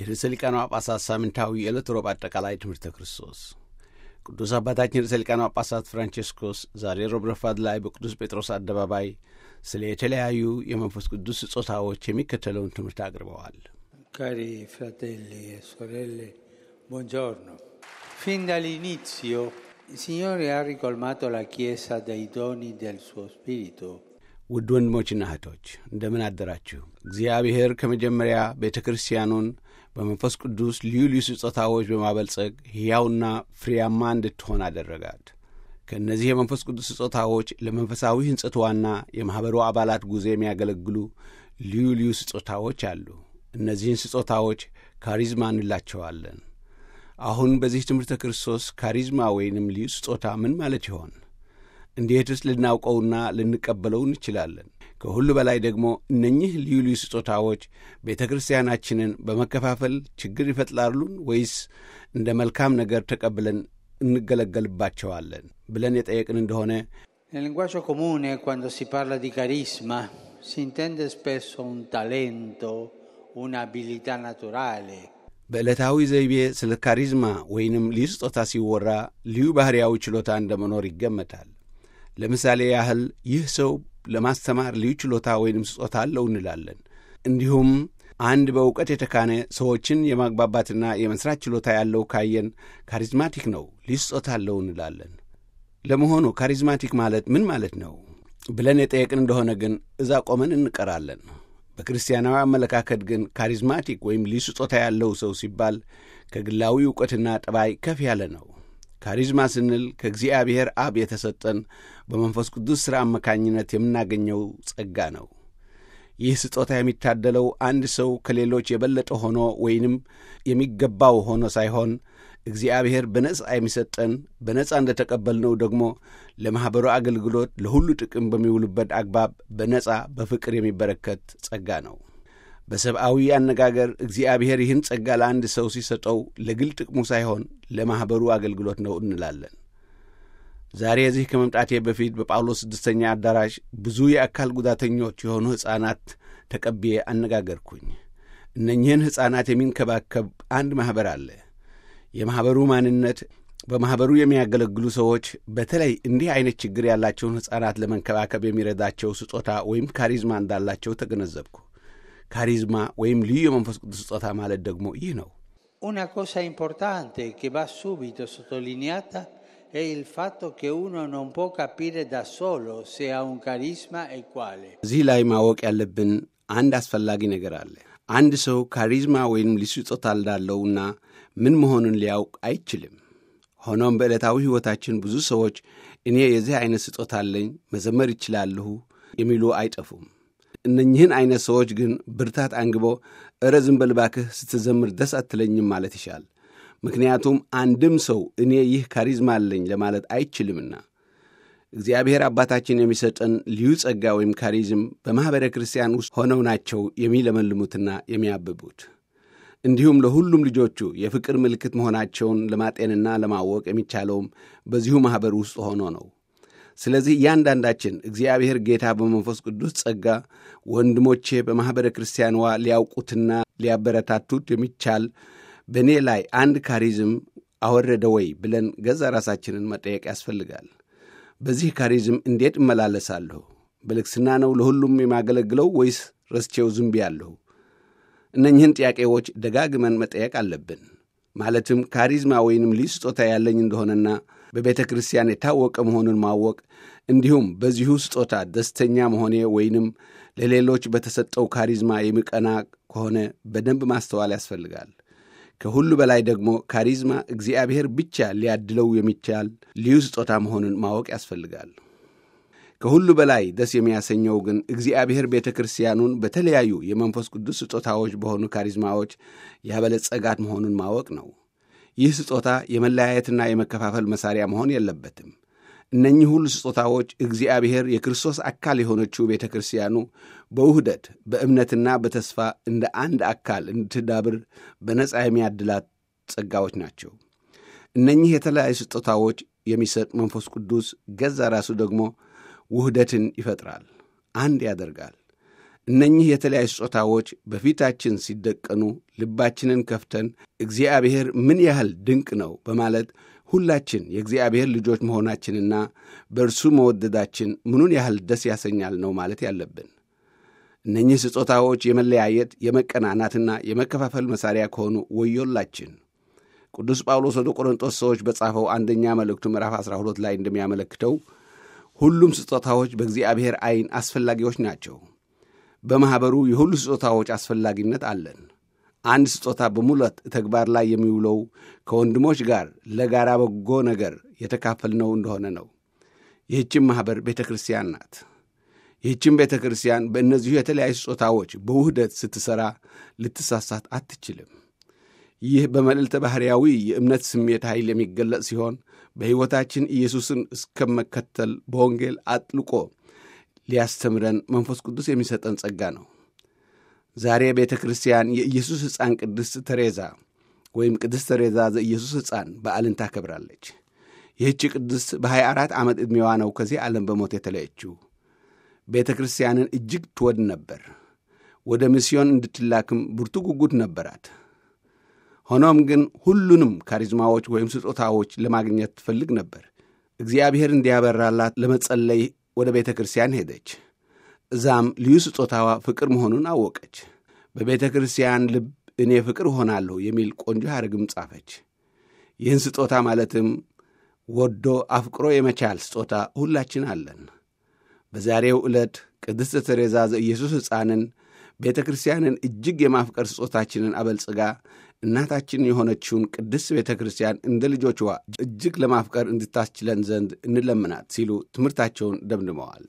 የርዕሰ ሊቃነ ጳጳሳት ሳምንታዊ የዕለት ሮብ አጠቃላይ ትምህርተ ክርስቶስ ቅዱስ አባታችን ርዕሰ ሊቃነ ጳጳሳት ፍራንቼስኮስ ዛሬ ሮብ ረፋድ ላይ በቅዱስ ጴጥሮስ አደባባይ ስለ የተለያዩ የመንፈስ ቅዱስ ስጦታዎች የሚከተለውን ትምህርት አቅርበዋል። Cari fratelli e sorelle, buongiorno. Fin dall'inizio il Signore ha ricolmato la Chiesa dei doni del suo Spirito. ውድ ወንድሞችና እህቶች እንደምን አደራችሁ። እግዚአብሔር ከመጀመሪያ ቤተ ክርስቲያኑን በመንፈስ ቅዱስ ልዩ ልዩ ስጦታዎች በማበልጸግ ሕያውና ፍሬያማ እንድትሆን አደረጋት። ከእነዚህ የመንፈስ ቅዱስ ስጦታዎች ለመንፈሳዊ ሕንጸትዋና የማኅበሩ አባላት ጉዞ የሚያገለግሉ ልዩ ልዩ ስጦታዎች አሉ። እነዚህን ስጦታዎች ካሪዝማ እንላቸዋለን። አሁን በዚህ ትምህርተ ክርስቶስ ካሪዝማ ወይንም ልዩ ስጦታ ምን ማለት ይሆን? እንዴትስ ልናውቀውና ልንቀበለው እንችላለን? ከሁሉ በላይ ደግሞ እነኚህ ልዩ ልዩ ስጦታዎች ቤተ ክርስቲያናችንን በመከፋፈል ችግር ይፈጥራሉን ወይስ እንደ መልካም ነገር ተቀብለን እንገለገልባቸዋለን ብለን የጠየቅን እንደሆነ Nel linguaggio comune, quando si parla di carisma, si intende spesso un talento, un'abilità naturale. በዕለታዊ ዘይቤ ስለ ካሪዝማ ወይንም ልዩ ስጦታ ሲወራ ልዩ ባሕርያዊ ችሎታ እንደ መኖር ይገመታል። ለምሳሌ ያህል ይህ ሰው ለማስተማር ልዩ ችሎታ ወይንም ስጦታ አለው እንላለን። እንዲሁም አንድ በእውቀት የተካነ ሰዎችን የማግባባትና የመሥራት ችሎታ ያለው ካየን ካሪዝማቲክ ነው፣ ልዩ ስጦታ አለው እንላለን። ለመሆኑ ካሪዝማቲክ ማለት ምን ማለት ነው ብለን የጠየቅን እንደሆነ ግን እዛ ቆመን እንቀራለን። በክርስቲያናዊ አመለካከት ግን ካሪዝማቲክ ወይም ልዩ ስጦታ ያለው ሰው ሲባል ከግላዊ ዕውቀትና ጠባይ ከፍ ያለ ነው። ካሪዝማ ስንል ከእግዚአብሔር አብ የተሰጠን በመንፈስ ቅዱስ ሥራ አማካኝነት የምናገኘው ጸጋ ነው። ይህ ስጦታ የሚታደለው አንድ ሰው ከሌሎች የበለጠ ሆኖ ወይንም የሚገባው ሆኖ ሳይሆን እግዚአብሔር በነጻ የሚሰጠን በነጻ እንደ ተቀበልነው ደግሞ ለማኅበሩ አገልግሎት ለሁሉ ጥቅም በሚውሉበት አግባብ በነጻ በፍቅር የሚበረከት ጸጋ ነው። በሰብአዊ አነጋገር እግዚአብሔር ይህን ጸጋ ለአንድ ሰው ሲሰጠው ለግል ጥቅሙ ሳይሆን ለማኅበሩ አገልግሎት ነው እንላለን። ዛሬ እዚህ ከመምጣቴ በፊት በጳውሎስ ስድስተኛ አዳራሽ ብዙ የአካል ጉዳተኞች የሆኑ ሕፃናት ተቀብዬ አነጋገርኩኝ። እነኚህን ሕፃናት የሚንከባከብ አንድ ማኅበር አለ። የማኅበሩ ማንነት በማኅበሩ የሚያገለግሉ ሰዎች በተለይ እንዲህ አይነት ችግር ያላቸውን ሕፃናት ለመንከባከብ የሚረዳቸው ስጦታ ወይም ካሪዝማ እንዳላቸው ተገነዘብኩ። ካሪዝማ ወይም ልዩ የመንፈስ ቅዱስ ስጦታ ማለት ደግሞ ይህ ነው። Una cosa importante che va subito sottolineata è il fatto che uno non può capire da solo se ha un carisma e quale. እዚህ ላይ ማወቅ ያለብን አንድ አስፈላጊ ነገር አለ። አንድ ሰው ካሪዝማ ወይም ልዩ ስጦታ እንዳለውና ምን መሆኑን ሊያውቅ አይችልም። ሆኖም በዕለታዊ ሕይወታችን ብዙ ሰዎች እኔ የዚህ ዐይነት ስጦታ አለኝ፣ መዘመር ይችላለሁ የሚሉ አይጠፉም። እነኝህን ዐይነት ሰዎች ግን ብርታት አንግቦ እረ ዝም በል እባክህ ስትዘምር ደስ አትለኝም ማለት ይሻል። ምክንያቱም አንድም ሰው እኔ ይህ ካሪዝማ አለኝ ለማለት አይችልምና። እግዚአብሔር አባታችን የሚሰጠን ልዩ ጸጋ ወይም ካሪዝም በማኅበረ ክርስቲያን ውስጥ ሆነው ናቸው የሚለመልሙትና የሚያብቡት። እንዲሁም ለሁሉም ልጆቹ የፍቅር ምልክት መሆናቸውን ለማጤንና ለማወቅ የሚቻለውም በዚሁ ማኅበር ውስጥ ሆኖ ነው። ስለዚህ እያንዳንዳችን እግዚአብሔር ጌታ በመንፈስ ቅዱስ ጸጋ ወንድሞቼ በማኅበረ ክርስቲያንዋ ሊያውቁትና ሊያበረታቱት የሚቻል በእኔ ላይ አንድ ካሪዝም አወረደ ወይ ብለን ገዛ ራሳችንን መጠየቅ ያስፈልጋል። በዚህ ካሪዝም እንዴት እመላለሳለሁ? በልግስና ነው ለሁሉም የማገለግለው ወይስ ረስቼው ዝም ብያለሁ? እነኝህን ጥያቄዎች ደጋግመን መጠየቅ አለብን። ማለትም ካሪዝማ ወይንም ልዩ ስጦታ ያለኝ እንደሆነና በቤተ ክርስቲያን የታወቀ መሆኑን ማወቅ እንዲሁም በዚሁ ስጦታ ደስተኛ መሆኔ ወይንም ለሌሎች በተሰጠው ካሪዝማ የሚቀና ከሆነ በደንብ ማስተዋል ያስፈልጋል። ከሁሉ በላይ ደግሞ ካሪዝማ እግዚአብሔር ብቻ ሊያድለው የሚቻል ልዩ ስጦታ መሆኑን ማወቅ ያስፈልጋል። ከሁሉ በላይ ደስ የሚያሰኘው ግን እግዚአብሔር ቤተ ክርስቲያኑን በተለያዩ የመንፈስ ቅዱስ ስጦታዎች በሆኑ ካሪዝማዎች ያበለጸጋት መሆኑን ማወቅ ነው። ይህ ስጦታ የመለያየትና የመከፋፈል መሳሪያ መሆን የለበትም። እነኚህ ሁሉ ስጦታዎች እግዚአብሔር የክርስቶስ አካል የሆነችው ቤተ ክርስቲያኑ በውህደት በእምነትና በተስፋ እንደ አንድ አካል እንድትዳብር በነጻ የሚያድላት ጸጋዎች ናቸው። እነኚህ የተለያዩ ስጦታዎች የሚሰጥ መንፈስ ቅዱስ ገዛ ራሱ ደግሞ ውህደትን ይፈጥራል፣ አንድ ያደርጋል። እነኚህ የተለያዩ ስጦታዎች በፊታችን ሲደቀኑ ልባችንን ከፍተን እግዚአብሔር ምን ያህል ድንቅ ነው በማለት ሁላችን የእግዚአብሔር ልጆች መሆናችንና በእርሱ መወደዳችን ምኑን ያህል ደስ ያሰኛል ነው ማለት ያለብን። እነኚህ ስጦታዎች የመለያየት የመቀናናትና የመከፋፈል መሣሪያ ከሆኑ ወዮላችን። ቅዱስ ጳውሎስ ወደ ቆሮንጦስ ሰዎች በጻፈው አንደኛ መልእክቱ ምዕራፍ 12 ላይ እንደሚያመለክተው ሁሉም ስጦታዎች በእግዚአብሔር ዐይን አስፈላጊዎች ናቸው። በማኅበሩ የሁሉ ስጦታዎች አስፈላጊነት አለን። አንድ ስጦታ በሙላት ተግባር ላይ የሚውለው ከወንድሞች ጋር ለጋራ በጎ ነገር የተካፈልነው እንደሆነ ነው። ይህችም ማኅበር ቤተ ክርስቲያን ናት። ይህችም ቤተ ክርስቲያን በእነዚሁ የተለያዩ ስጦታዎች በውህደት ስትሠራ ልትሳሳት አትችልም። ይህ በመልዕልተ ባሕርያዊ የእምነት ስሜት ኃይል የሚገለጽ ሲሆን በሕይወታችን ኢየሱስን እስከመከተል በወንጌል አጥልቆ ሊያስተምረን መንፈስ ቅዱስ የሚሰጠን ጸጋ ነው። ዛሬ ቤተ ክርስቲያን የኢየሱስ ሕፃን ቅድስት ተሬዛ ወይም ቅድስት ተሬዛ ዘኢየሱስ ሕፃን በዓልን ታከብራለች። ይህች ቅድስት በ24 ዓመት ዕድሜዋ ነው ከዚህ ዓለም በሞት የተለየችው። ቤተ ክርስቲያንን እጅግ ትወድ ነበር። ወደ ሚስዮን እንድትላክም ብርቱ ጉጉት ነበራት። ሆኖም ግን ሁሉንም ካሪዝማዎች ወይም ስጦታዎች ለማግኘት ትፈልግ ነበር። እግዚአብሔር እንዲያበራላት ለመጸለይ ወደ ቤተ ክርስቲያን ሄደች። እዛም ልዩ ስጦታዋ ፍቅር መሆኑን አወቀች። በቤተ ክርስቲያን ልብ እኔ ፍቅር እሆናለሁ የሚል ቆንጆ ሐረግም ጻፈች። ይህን ስጦታ ማለትም ወዶ አፍቅሮ የመቻል ስጦታ ሁላችን አለን። በዛሬው ዕለት ቅድስት ተሬዛ ዘኢየሱስ ሕፃንን ቤተ ክርስቲያንን እጅግ የማፍቀር ስጦታችንን አበልጽጋ እናታችን የሆነችውን ቅድስት ቤተ ክርስቲያን እንደ ልጆችዋ እጅግ ለማፍቀር እንድታስችለን ዘንድ እንለምናት ሲሉ ትምህርታቸውን ደምድመዋል።